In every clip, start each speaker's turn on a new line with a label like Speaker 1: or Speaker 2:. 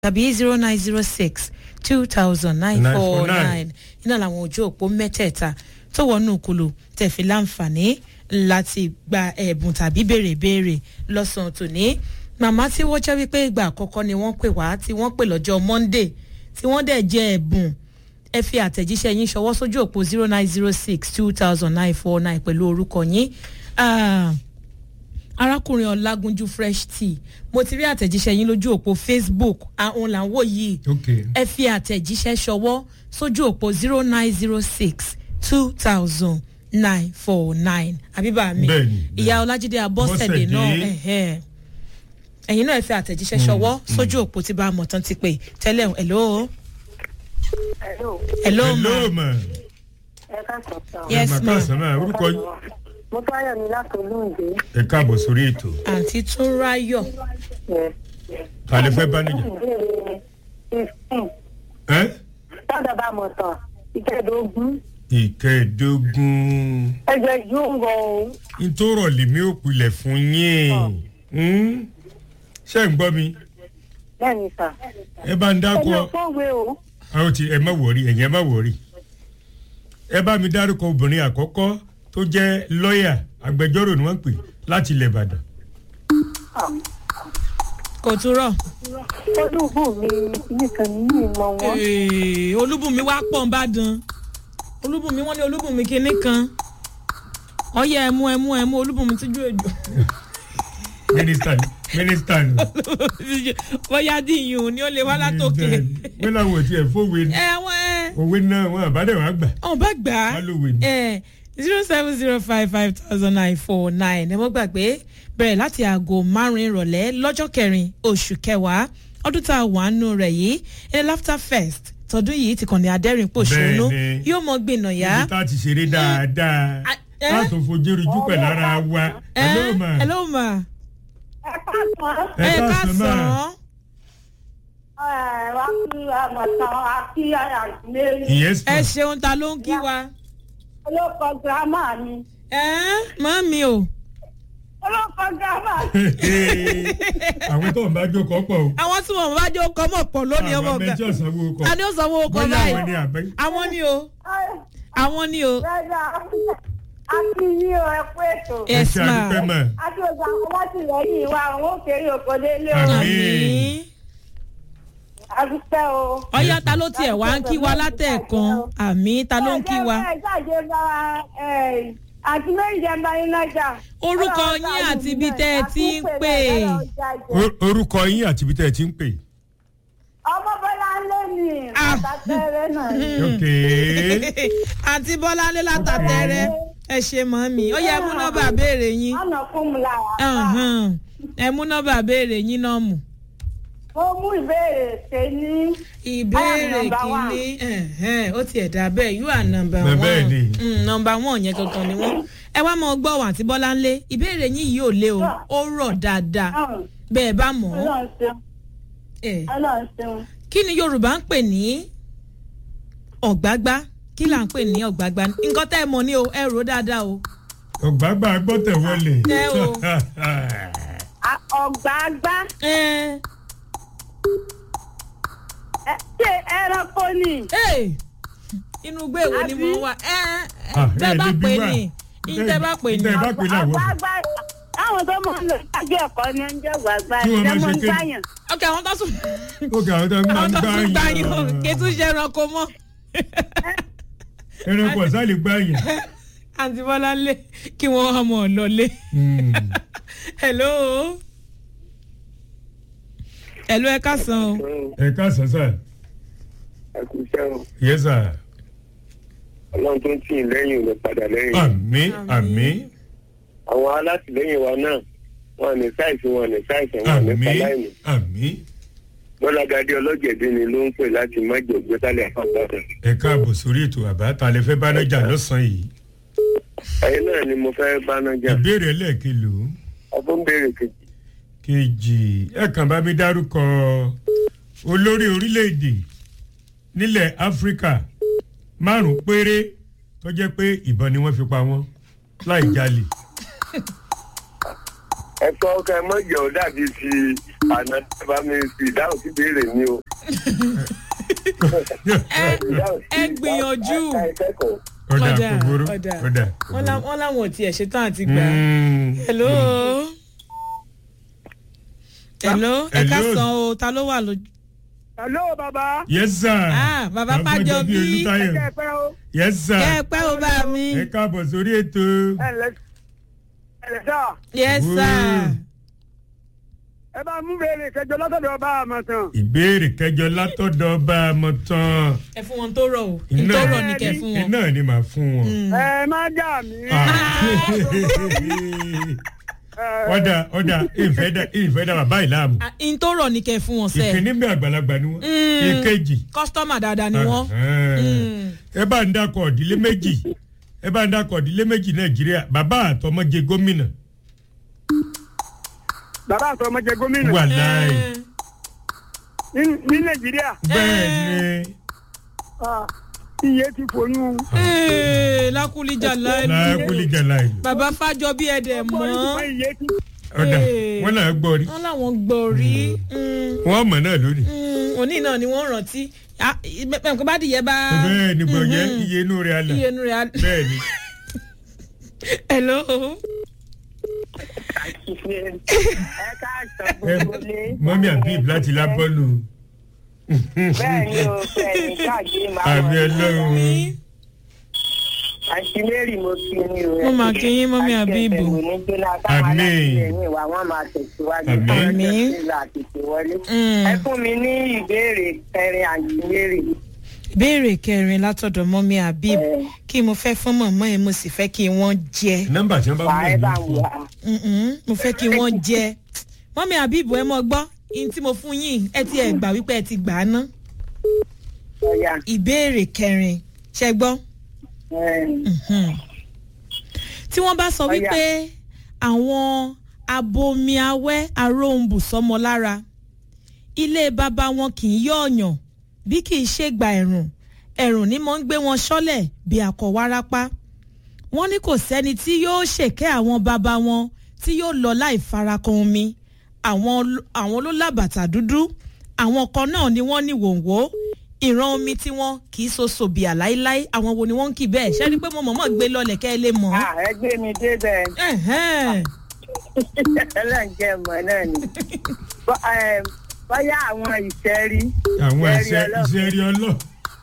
Speaker 1: tàbí zero nine zero six two thousand nine four nine iná làwọn ojú òpó mẹ́tẹ̀ẹ̀ta tó wọnú kulu tẹ̀fí láǹfààní láti gba ẹ̀bùn tàbí béèrè béèrè lọ́sàn-án tòní màmá tí wọ́n jẹ́ wípé ìgbà àkọ́kọ́ ni wọ́n pè wá tí wọ́n pè lọ́jọ́ monday tí wọ́n dẹ̀ jẹ́ ẹ̀bùn ẹ fi àtẹ̀jíṣẹ́ yín ṣọwọ́ sójú òpó zero nine zero six two thousand nine four nine pẹ̀lú orúkọ yín arákùnrin ọlágúnjú fresh tea mo ti rí àtẹ̀jíṣẹ́ yín lójú òpó facebook àwọn là ń wò yìí
Speaker 2: Okay.
Speaker 1: ẹ fi àtẹ̀jíṣẹ́ ṣọwọ́ sójú òpó zero nine zero six two thousand nine four nine àbíbá mi
Speaker 2: Bẹ́ẹ̀ni,
Speaker 1: ìyá ọlájídé abọ́sẹ̀dé
Speaker 2: Abọ́sẹ̀dé.
Speaker 1: náà ẹ̀hẹ́. ẹ̀yin náà ẹ fi àtẹ̀jíṣẹ́ ṣọwọ́ sójú òpó tí bá a mọ̀ tán ti pè tẹ́lẹ̀ hello
Speaker 3: Hello.
Speaker 1: hello ma
Speaker 2: hello ma.
Speaker 3: Ẹ káàsán sàn.
Speaker 1: Yes,
Speaker 2: ma.
Speaker 1: ma.
Speaker 2: káàsán ma orúkọ yín.
Speaker 3: Mo táyọ̀ mi láti olóògbé.
Speaker 2: ẹ káàbọ̀ sórí ètò.
Speaker 1: àǹtí tún ráyọ̀
Speaker 3: Yes.
Speaker 2: ta lè fẹ́ bá níjà.
Speaker 3: Ìbéèrè fifteen.
Speaker 2: ẹ
Speaker 3: Tọ́jà bá mọ̀ tán. Ìkẹ́ẹ̀dógún.
Speaker 2: ìkẹẹ̀dógún.
Speaker 3: Ẹgbẹ́ yóò ń rọ òun.
Speaker 2: ntòrọ̀ lèmi ò pilẹ̀ fún yín. Hmm? ṣé ń gbọ́ mi.
Speaker 3: Bẹ́ẹ̀ni sà.
Speaker 2: ẹ bá ń
Speaker 3: Ẹni
Speaker 2: dákọ.
Speaker 3: ọ̀fọ́wé o.
Speaker 2: àwọn ti ẹ má wọrí ẹ̀yin ẹ má wọrí. ẹ bá mi dárúkọ obìnrin àkọ́kọ́ tó jẹ́ lọ́ọ̀yà agbẹjọ́rò ni wọ́n ń pè láti ilẹ̀ ìbàdàn.
Speaker 1: kò tún rọ̀
Speaker 3: Olúbù mi nìkan ní ìmọ̀ wọn.
Speaker 1: Ee, olúbùnmi wá pọ̀ nbàdàn olúbùnmi wọ́n ní olúbùnmi kinní kan ọyẹ ẹmu ẹmu ẹmu olúbùnmi tíjú èjò
Speaker 2: mínísítà ni mínísítà ni.
Speaker 1: bóyá díyùn ni ó lè wá látòkè
Speaker 2: wọ́n làwọn ò tiẹ̀ fowó ni
Speaker 1: ẹ wọ́n ẹ
Speaker 2: òwe náà wọn àbádẹ́ wàá gbà.
Speaker 1: ọ̀n bá gbà á
Speaker 2: Wọ́n lòwe ni.
Speaker 1: ẹ zero seven zero five five thousand nine four nine ẹ mọ́ gbàgbé bẹ̀rẹ̀ láti aago márùn-ún ìrọ̀lẹ́ lọ́jọ́ kẹrin oṣù kẹwàá ọdún tá a wà nù rẹ̀ yìí ilé laughter fest tọdún yìí ti kàn ní adẹ́rìn pòṣónú
Speaker 2: Bẹ́ẹ̀ni.
Speaker 1: yóò mọ gbìnà yá.
Speaker 2: ibi tá a ti ṣeré dáadáa
Speaker 1: Ah, eh?
Speaker 2: láti fojú ríjú pẹ̀lú ara wa. hello ma
Speaker 1: hello ma
Speaker 3: Ẹ káàsán.
Speaker 2: ẹ
Speaker 1: ẹ
Speaker 2: káàsán ma
Speaker 1: káàsán
Speaker 3: Ẹ wá kí àmọ̀tán àti àgbélé.
Speaker 2: ìyẹn
Speaker 1: ẹ
Speaker 2: sọ
Speaker 1: ṣeun ta ló ń kí wa.
Speaker 3: Olóko gírámà mi.
Speaker 1: ẹ mọ́ mi o
Speaker 3: Olóko gírámà.
Speaker 2: àwọn tó ń bá jókòó pọ̀ o.
Speaker 1: àwọn tí wọn bá jó kọ́ mọ̀ pọ̀ lónìí ọmọ
Speaker 2: àwọn
Speaker 1: ọ̀gá
Speaker 2: abẹ́jọ́ sanwó kọ.
Speaker 1: a ní ó sanwó kọ́
Speaker 2: bóyá àwọn ni
Speaker 1: báyìí
Speaker 2: àbẹ́.
Speaker 1: àwọn ni o àwọn ni o
Speaker 3: Rẹ́dà àti yí o ẹ kú ètò.
Speaker 2: ẹ
Speaker 1: yes
Speaker 2: ṣe
Speaker 1: ma
Speaker 2: àdúpẹ́ mọ̀.
Speaker 3: Àti ògbà àwọn látìlẹ́yìn wa àwọn òkèèrè òkòdélé o.
Speaker 2: Àmín.
Speaker 1: àmì
Speaker 3: Àdúpẹ́ o.
Speaker 1: ọyá ta ló tiẹ̀ wá ń kí wa látẹ̀ẹ̀kan àmì ta ló ń kí wa.
Speaker 3: Ẹ jáde bá àti méjì bá yín lọ́jà.
Speaker 1: Orúkọ yín àti ibi tẹ́ ẹ ti ń pè.
Speaker 2: O- orúkọ yín àti ibi tẹ́ ẹ ti ń pè.
Speaker 3: Ọmọ Bọ́lá ń lé mi.
Speaker 1: Ah.
Speaker 3: Àtàtẹ́rẹ́ náà ni.
Speaker 2: ok
Speaker 1: àti bọ́láńlé látàtẹ́rẹ́ ẹ ṣe mọ́ mi ó yẹ mú nọ́mbà béèrè yín
Speaker 3: Ọ̀nà kún mi lára.
Speaker 1: Ọ̀hún. ẹ mú nọ́mbà béèrè yín náà mú.
Speaker 3: Mo mú ìbéèrè ṣe ní.
Speaker 1: ìbéèrè
Speaker 3: I am number one.
Speaker 1: kìíní ẹ̀hẹ́n, ó tiẹ̀ dá bẹ́ẹ̀ you are number
Speaker 2: Bẹ́ẹ̀
Speaker 1: one
Speaker 2: bẹ́ẹ̀ ni.
Speaker 1: Mm, number one yẹn gangan ni wọ́n. ẹ wá mọ gbọ́ wà tí bọ́láńlé ìbéèrè yín yìí ò lé o ó rọ̀ dáadáa
Speaker 3: Ọ̀hún.
Speaker 1: bẹ́ẹ̀ bá mọ̀ ọ́
Speaker 3: Ọlọ́run ṣeun.
Speaker 1: ẹ̀,
Speaker 3: Ọlọ́run ṣeun.
Speaker 1: kí ni yorùbá ń pè ní ọ̀gbágbá kí là ń pè ní ọ̀gbágbá nǹkan tẹ́ ẹ mọ̀ ní o ẹ rò ó dáadáa o.
Speaker 2: ọ̀gbágbá gbọ́tẹ̀ wọlé.
Speaker 1: Ẹ o.
Speaker 3: À- Ọ̀gbàgbá.
Speaker 1: ẹ
Speaker 3: Ẹ- Ṣé ẹranko ni?
Speaker 1: ẹ inú gbé èwo ni mo
Speaker 3: Àbí?
Speaker 1: wà ẹ
Speaker 2: Ah,
Speaker 1: tẹ́
Speaker 2: ẹ
Speaker 1: bá
Speaker 2: lè bí
Speaker 1: pè
Speaker 2: wà.
Speaker 1: ní ìtẹ́ bá pè ní.
Speaker 2: Tẹ́ bá pè ní àwọn.
Speaker 3: Ọ̀gbàgbá. Àwọn tó máa ń lò ṣáájú ẹ̀kọ́ ni ń jẹ́ ọ̀gbàgbá.
Speaker 2: Kí wọ́n máa
Speaker 3: Ìjẹ́
Speaker 2: ṣe
Speaker 3: mo ń
Speaker 2: kéde.
Speaker 3: gbàyàn.
Speaker 1: ok àwọn tó sùn
Speaker 2: ok àwọn tó ń gbá
Speaker 1: àwọn
Speaker 2: ń
Speaker 1: tó
Speaker 2: gbá
Speaker 1: sùn gbá yín o
Speaker 2: yín.
Speaker 1: kí tún ṣe ẹranko mọ́.
Speaker 2: ẹranko ọ̀sán lè gbá yín.
Speaker 1: àǹtí bọ́láńlé kí wọ́n ọmọ ọ̀lọ́lé.
Speaker 2: Hmm.
Speaker 1: hello hello ẹ káàsán o.
Speaker 2: ẹ káàsán sà
Speaker 4: àkùsẹ́ o
Speaker 2: yẹ sà
Speaker 4: ọlọ́run tó ń tì í lẹ́yìn ò lè padà lẹ́yìn.
Speaker 2: àmì àmì
Speaker 4: àwọn alátìlẹ́yìn wa náà wọn ní sáìsì wọn ní sáìsì wọn ní
Speaker 2: àmì
Speaker 4: sáláìmì.
Speaker 2: àmì
Speaker 4: bọ́lágadé ọlọ́jẹ̀dẹ́ ni ló ń pè láti májò gbẹ́sálẹ̀ àpapọ̀.
Speaker 2: ẹ káàbọ̀ sórí ètò àbá ta lè fẹ́ bánájà lọ́sàn-án yìí
Speaker 4: ẹ̀yin náà ni mo fẹ́ báná jà
Speaker 2: ìbéèrè ẹlẹ́ẹ̀kẹlò
Speaker 4: ọdún béèrè kejì.
Speaker 2: kejì ẹ kàn bá mi dárúkọ olórí orílẹ̀-èdè nílẹ̀ áfíríkà márùn-ún péré tó jẹ́ pé ìbọn ni wọ́n fi pa wọ́n láì jalè
Speaker 4: ẹ̀kọ́ ọkọ̀ ẹ mọ̀jẹ̀ ọ́ dàbí ti àná bá mi fi ìdáhùn sí ìbéèrè mi o.
Speaker 1: ẹ ẹ gbìyànjú
Speaker 4: Ẹ kẹ́kọ̀ọ́.
Speaker 2: ọ̀dà kòkòrò
Speaker 1: ọ̀dà
Speaker 2: ọ̀dà.
Speaker 1: wọ́n lá- wọ́n láwọn ò tiẹ̀ ṣetán àti gbà á.
Speaker 2: Mm.
Speaker 1: hello hello ẹ ká
Speaker 2: Hello.
Speaker 1: san o ta ló wà lójú.
Speaker 3: hello baba
Speaker 2: yes sir.
Speaker 1: Ah, bàbá Fájọbí.
Speaker 2: Olútáyọ̀.
Speaker 3: ẹ pẹ́ o
Speaker 2: yes sir.
Speaker 1: kẹ́ ẹ pẹ́ o bá mi.
Speaker 2: ẹ káàbọ̀ sórí ètò.
Speaker 3: ẹ lẹ ẹ lẹ sá
Speaker 1: yes
Speaker 2: Woo.
Speaker 1: sir.
Speaker 3: ẹ bá mú bèrè kẹjọ lọ́sọ̀dọ̀ ọba àmọ̀tàn.
Speaker 2: ìbéèrè kẹjọ látọ̀dọ̀ ọba àmọ̀tán.
Speaker 1: ẹ fún wọn tó rọ o
Speaker 2: Iná-
Speaker 1: tó rọ ní kẹ́ fún wọn.
Speaker 2: iná ni màá fún wọn.
Speaker 3: ẹ má jà mí.
Speaker 2: ọ̀dà ọ̀dà ìfẹ́ dà ìfẹ́ dà bàbá ìlàmù.
Speaker 1: Ah, n tó rọ ní kẹ́ fún wọn sẹ́ẹ̀.
Speaker 2: ìkíní bí àgbàlagbà ni wọ́n.
Speaker 1: Mm.
Speaker 2: ìkejì.
Speaker 1: kọ́sítọ́mà dáadáa ni wọ́n. Mm.
Speaker 2: ẹ bá ń dakọ̀ ìdílé méjì ẹ bá ń dakọ̀ ìdílé méjì nàìjíríà bàbá àtọmọ jẹ gómìnà
Speaker 3: bàbá àti ọmọ jẹ gómìnà
Speaker 2: wà láì
Speaker 1: Eh,
Speaker 3: ní- ní nàìjíríà
Speaker 2: bẹ́ẹ̀ ni
Speaker 3: ah, iye ti fònú.
Speaker 1: eh, lákùlíjà láìlú.
Speaker 2: láàkúlì jàlá ìlú
Speaker 1: bàbá Fájọbí ẹ̀ dẹ̀ mọ́.
Speaker 3: Ṣùgbọ́n iye ti
Speaker 2: ọ̀dà
Speaker 1: Eh.
Speaker 2: wọn náà gbọ́ rí
Speaker 1: wọ́n láwọn gbọ́ rí. Mm,
Speaker 2: wọn mọ̀ náà lónìí
Speaker 1: mm, òní náà ni wọ́n rántí. Ah, pẹ̀lú kó bá dìyẹ bá.
Speaker 2: bẹ́ẹ̀ ni gbọ̀nyẹ́
Speaker 1: Mhm.
Speaker 2: iye inú rẹ̀ alẹ̀
Speaker 1: iye inú rẹ̀ á.
Speaker 2: bẹ́ẹ̀ ni
Speaker 1: hello.
Speaker 4: ẹ káàsán gbogbo lé.
Speaker 2: mọ́mí àbíb láti lábọ́ọ̀lù
Speaker 4: bẹ́ẹ̀ ni o bẹ́ẹ̀ ni káàkiri máa
Speaker 2: àmì ọlọ́run
Speaker 4: àǹtí mary mo kí ni o.
Speaker 1: Mo máa kí yín, mọ́mí Àbíbù.
Speaker 2: Àmín.
Speaker 4: wa wọ́n máa tẹ̀síwájú.
Speaker 2: Àmín.
Speaker 1: Àmín.
Speaker 4: ìlà àtètè wọlé.
Speaker 1: Mm.
Speaker 4: ẹ fún mi ní ìbéèrè kẹrin àǹtí mary.
Speaker 1: ìbéèrè kẹrin látọ̀dọ̀ mọ́mí Habib
Speaker 4: Eh.
Speaker 1: kí mo fẹ́ fún mọ̀mọ́ ẹ̀ mo sì fẹ́ kí wọ́n jẹ
Speaker 2: nọ́mbà tí wọ́n bá
Speaker 4: wà
Speaker 2: mú
Speaker 4: ẹ
Speaker 2: ẹ̀mí
Speaker 4: bá ń
Speaker 2: fún
Speaker 4: wà.
Speaker 1: Mm-mm, mo fẹ́ kí wọ́n jẹ mọ́mí Habib ẹ mọ̀ gbọ́ ihun tí mo fún yín ẹ ti ẹ̀ gbà wípé ẹ ti gbà á ná
Speaker 4: ọ̀yà.
Speaker 1: ìbéèrè kẹrin ṣẹ gbọ́
Speaker 4: ẹ,
Speaker 1: Mhm. tí wọ́n bá sọ
Speaker 4: Ọ̀yà.
Speaker 1: wípé àwọn abomiawẹ́ aróhùnbù sọmọ lára ilé bàbá wọn kì í yọ̀ọ̀yàn bí kì í ṣe gba ẹ̀rùn ẹ̀rùn ni mo ń gbé wọn ṣọ́lẹ̀ bí akọ̀wárápá wọ́n ní kò sẹ́ni tí yóò ṣèkẹ́ àwọn bàbá wọn tí yóò lọ láì farakàn omi àwọn l- àwọn ló lábàtà dúdú àwọn kan náà ni wọ́n ní wòǹwó ìran omi tí wọ́n kì í so sòbìà láíláí àwọn wo ni wọ́n ń kì bẹ́ẹ̀ ṣé rí i pé mo mọ̀mọ́ gbé lọlẹ̀ kẹ́ ẹ lè mọ̀ ọ́.
Speaker 4: ah, ẹ gbé mi débẹ̀.
Speaker 1: Ẹ̀hẹ́n.
Speaker 4: ẹlẹ́ǹjẹ́ mọ̀ náà ni. Bọ́- ẹ, bóyá àwọn ìṣẹ́rí.
Speaker 2: àwọn
Speaker 4: ìṣẹ́rí
Speaker 2: iṣẹ́
Speaker 4: ọlọ́pàá.
Speaker 2: iṣẹ́ rí ọlọ́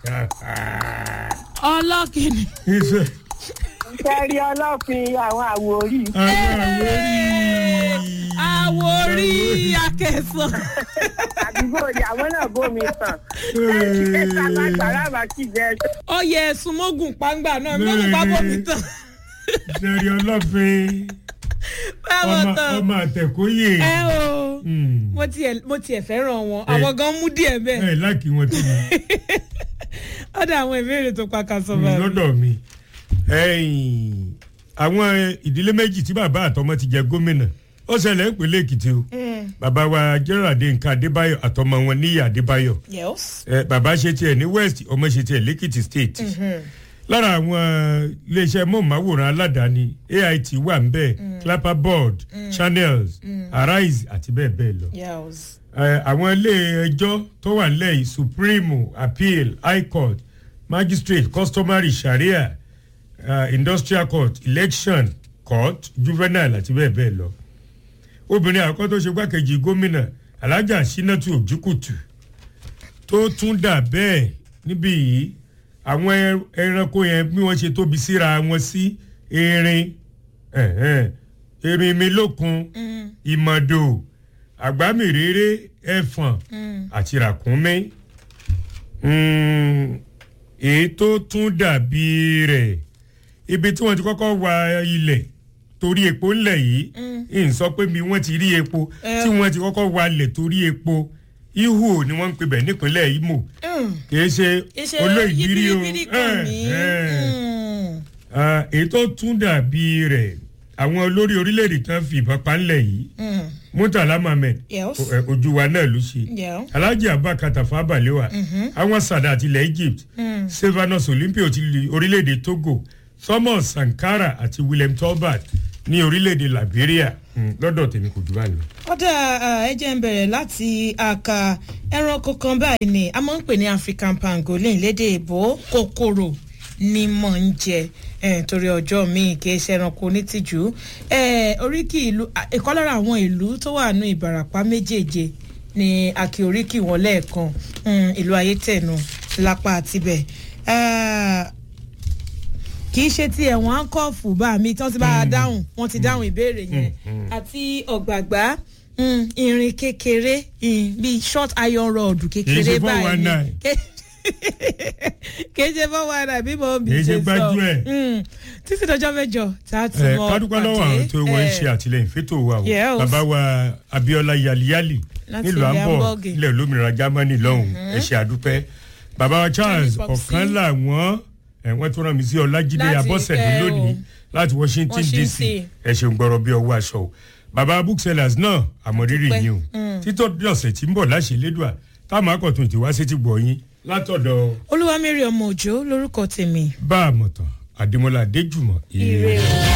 Speaker 1: ọlọ́kìnní
Speaker 2: iṣẹ́
Speaker 4: ìṣẹ́rí ọlọ́fin àwọn àwòrí.
Speaker 2: àwọn àwòrí
Speaker 1: àwòrí akẹsàn.
Speaker 4: àdúgbò ni àwọn náà bómi sàn. sàlámà kì í jẹ
Speaker 1: ó yẹ ẹ̀sùn mógùn pàǹgbà náà mógùn pápọ̀ mi tán.
Speaker 2: iṣẹ́ rí ọlọ́fin
Speaker 1: báwo
Speaker 2: ọmọ
Speaker 1: tán
Speaker 2: ọmọ àtẹ̀kóyè
Speaker 1: ẹ o
Speaker 2: Mm.
Speaker 1: mo tiẹ̀ mo tiẹ̀ fẹ́ràn wọn àwọn gan mú díẹ̀ bẹ́ẹ̀
Speaker 2: ẹ láàkì wọn tó mi
Speaker 1: ó dà àwọn ìbéèrè tó pa kan sọ
Speaker 2: Mm,
Speaker 1: báyìí.
Speaker 2: lọ́dọ̀ mi ẹ̀yìn, àwọn ìdílé méjì tí bàbá àtọmọ ti jẹ gómìnà ó ṣẹlẹ̀ ń pèlè èkìtì o
Speaker 1: Mm,
Speaker 2: bàbá wa gerald nǹkan adébáyọ̀ àtọmọ wọn níyà adébáyọ̀
Speaker 1: yes.
Speaker 2: ẹ, bàbá ṣe tiẹ̀ ní west ọmọ ṣe tiẹ̀ lẹ́kìtì state lára àwọn iléeṣẹ́ mọ̀máwòrán aládàáni ait wà ń bẹ̀ clapper board channels arise àti bẹ́ẹ̀ bẹ́ẹ̀ lọ
Speaker 1: yes.
Speaker 2: ẹ, àwọn ilé ẹjọ́ tó wà nílẹ̀ yìí supreme appeal high court magistrate customary sharia uh, industrial court election court juvenile àti bẹ́ẹ̀ bẹ́ẹ̀ lọ obìnrin àkọ́kọ́ tó ṣe gbákejì gómìnà alhaja sinatu ojúkùtù tó tún dà bẹ́ẹ̀ níbí yìí àwọn ẹ- ẹranko yẹn bí wọ́n ṣe tóbi síra wọn sí erin ẹ̀hẹ́n, erin mi lókun
Speaker 1: Mm,
Speaker 2: ìmọ̀dò àgbámìrèrè ẹ̀fọ̀n
Speaker 1: mm.
Speaker 2: àti ràkúnmí Mm, èyí tó tún dàbí rẹ̀ ibi tí wọ́n ti kọ́kọ́ wa ilẹ̀ torí epo ńlẹ̀ yìí ń sọ pé mi wọ́n ti rí epo
Speaker 1: Eh.
Speaker 2: tí wọ́n ti kọ́kọ́ wa ilẹ̀ torí epo ihu ni wọ́n ń pè bẹ̀ nípínlẹ̀ imo
Speaker 1: Mm.
Speaker 2: kì í ṣe
Speaker 1: iṣẹ́
Speaker 2: olóìbírí o
Speaker 1: yibiribiri kan ní.
Speaker 2: Eh, eh.
Speaker 1: Mm.
Speaker 2: Ah, èyí tó tún dàbí rẹ̀ àwọn olórí orílẹ̀-èdè tán fi ìbọn pa ńlẹ̀ yìí
Speaker 1: Mm.
Speaker 2: murtala mohammed
Speaker 1: Yes.
Speaker 2: o- ẹ, ojú wa náà ló ṣe
Speaker 1: Yeah.
Speaker 2: alhaji abubakar tafa balewa àwọn sadat ilẹ̀ egypt
Speaker 1: Mm.
Speaker 2: sylvanus olympio ti li orílẹ̀-èdè togo thomas sankara àti william tolbert ní orílẹ̀-èdè liberia Mm, lọ́dọ̀ tèmi kò jù báyìí lọ.
Speaker 1: kódà ẹ jẹ́ ń bẹ̀rẹ̀ láti àka ẹranko kan báyìí ni a máa ń pè ní african pangolin lédè ìbò kòkòrò ni mò ń jẹ eh, torí ọjọ́ míì kì í ṣe ẹranko onítìjú eh, oríkì ìlú à, ìkan lára àwọn ìlú tó wà ní ìbarapá méjèèje ni àkè oríkì wọn lẹ́ẹ̀kan mm, ìlú ayétẹ̀nu lápá àtibẹ̀ Ah, kì í ṣe ti ẹ̀wọ̀n áńkọ́ọ̀fù bá mi tí wọ́n ti bá a dáhùn wọ́n ti dáhùn ìbéèrè yẹn àti ọ̀gbàgbá mm, irin kékeré mm, bíi short iron rod kékeré
Speaker 2: ṣe
Speaker 1: báyìí
Speaker 2: 419.
Speaker 1: Ké- kì í ṣe fọwọ́ ara bí mo bí
Speaker 2: Kì í ṣe
Speaker 1: ṣe sọ
Speaker 2: gbájú ẹ̀.
Speaker 1: Mm, títí dọjọ́ mẹ́jọ tá a tún
Speaker 2: ẹ
Speaker 1: mọ
Speaker 2: kádúpẹ́ lọ́wọ́ àwọn tó wọ́n ń ṣe àtìlẹyìn fétò wa o
Speaker 1: Yes.
Speaker 2: bàbá wa abiola yaliyali
Speaker 1: Láti
Speaker 2: nílùú
Speaker 1: ilẹ̀
Speaker 2: hamburg
Speaker 1: Hamburg.
Speaker 2: ilẹ̀ olómìnira germany lọ́hùn ẹ ṣe àdúpẹ́ bàbá wa charles
Speaker 1: Charlie Popsi.
Speaker 2: ọ̀kan làwọn ẹ̀ wọ́n tún rán mi sí ọlájídé
Speaker 1: Láti,
Speaker 2: abọ́sẹ̀dé
Speaker 1: eh,
Speaker 2: lónìí
Speaker 1: o.
Speaker 2: láti washington dc
Speaker 1: Washington.
Speaker 2: ẹ ṣeun gbọ́rọ̀ bí ọwọ́ aṣọ o bàbá booksellers náà àmọ̀rírì
Speaker 1: Dúpẹ́.
Speaker 2: yín o títọ́ ọ̀sẹ̀ tí ń bọ̀ láṣẹ lédùá táwọn akọ̀tún ti wá sétí gbọ̀ yín látọ̀dọ̀
Speaker 1: olúwamẹ́rì ọmọ òjò lórúkọ tèmi
Speaker 2: bá a mọ̀tàn àdèmọ́lá adéjùmọ̀
Speaker 1: ire o.